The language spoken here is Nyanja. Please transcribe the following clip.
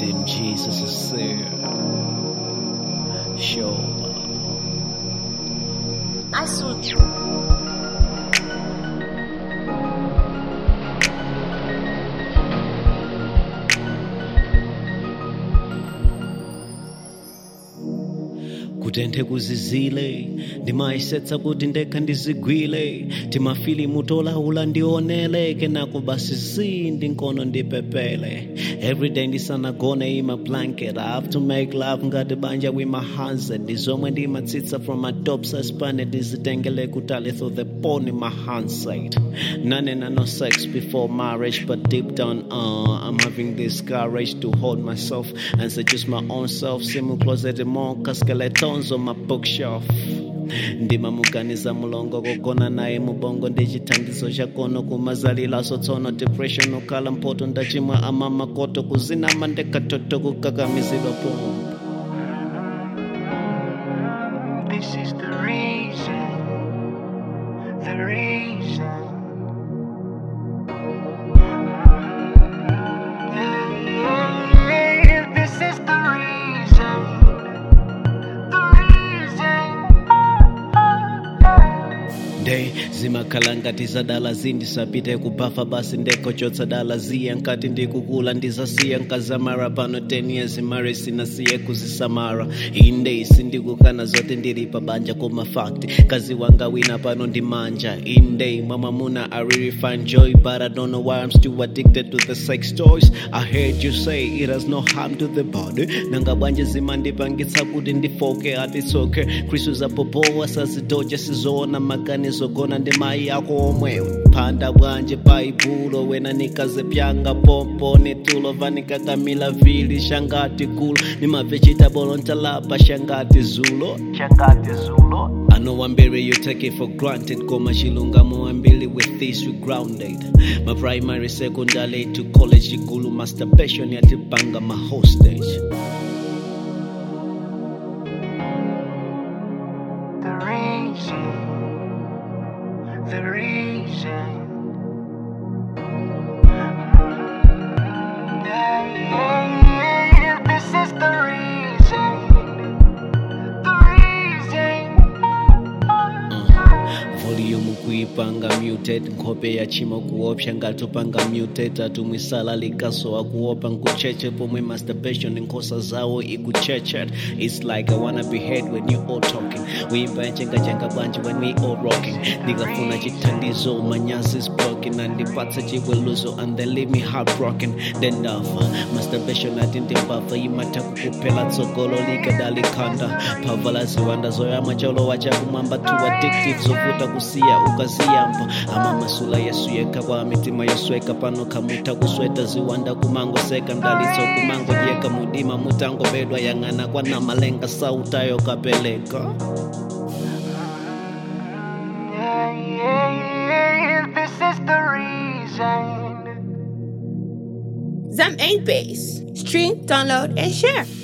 Tim Jesus is there. Show. I saw kutenthe kuzizile ndimayisetsa kuti ndekha ndizigwile timafilimu tolaula ndionele kenako basi zi ndinkono ndipepele everyday ndisanagone ima blanket i have to make love ngati banja with my hands ndizomwe ndimatsitsa from my top suspended ndizitengele kutali through the porn in my hindsight none no sex before marriage but deep down uh, i'm having this courage to hold myself and seduce my own self simu closet monka skeletons on my bookshelf ndimamuganiza mulongo kugona naye mubongo ndi chithandizo chakono kumazalilaso tsono depression ukhala mpoto ndachimwa amamakoto kuzinama ndekatoto kukakamizidwa pomwe This is the reason, the reason. Yeah, yeah, yeah, This is the reason, the reason. nde zimakhala ngati zadala zindisapite kubafa basi ndekochotsa dala ziya nkati ndikukula ndizasiya nkazamara pano 10 years mare sinasiye kuzisamara inde isi ndikukana zote ndili pabanja koma fact kazi wanga wina pano ndi manja inde mwamamuna i really find joy but i don't know why i'm still addicted to the sex toys i heard you say it has no harm to the body nanga bwanje zimandipangitsa kuti ndifoke atitsoke khristu zapopowa sazidoja sizoona maganizo gona ndi mayi ako omwewe phanda bwanje baibulo wena nikaze pyanga pompo nitulo vanikakamila vili shangati gulo ni ma vegetable ntalapa shangati zulo Changati Zulo. I know I'm berry you take it for granted Koma chilungamo ambili with this we grounded My primary secondary to college Igulu masturbation yatipanga my hostage The reason, the reason. Yeah, yeah, yeah, This is the reason, the reason. volume kuipanga muted nkhope ya chimo kuopsha ngatopanga muted atumwisala likasowa kuopa nkucheche pomwe masturbation nkhosa zawo ikuchechet its like i wanna be heard when you all talking uimba yachengajenga bwanji when we all rocking ndikafuna chithandizo manyazi is broken andipatsa chiweluzo and they leave me heartbroken then ndafa masturbation ati ndimbafa imatha kukuphela tsogolo likadalikhanda phava la ziwanda zoyama cholowa chakumwamba too addictive zovuta kusiya ukaziyamba amamasula yesu yekha kwa mitima yosweka pano kamutha kusweta ziwanda kumangoseka mdalitso kumangodyeka mudima mutangobedwa yang'ana kwana malenga sautayo kapeleka Yeah, yeah, yeah, This is the reason. Zam 8 Base. Stream, download, and share.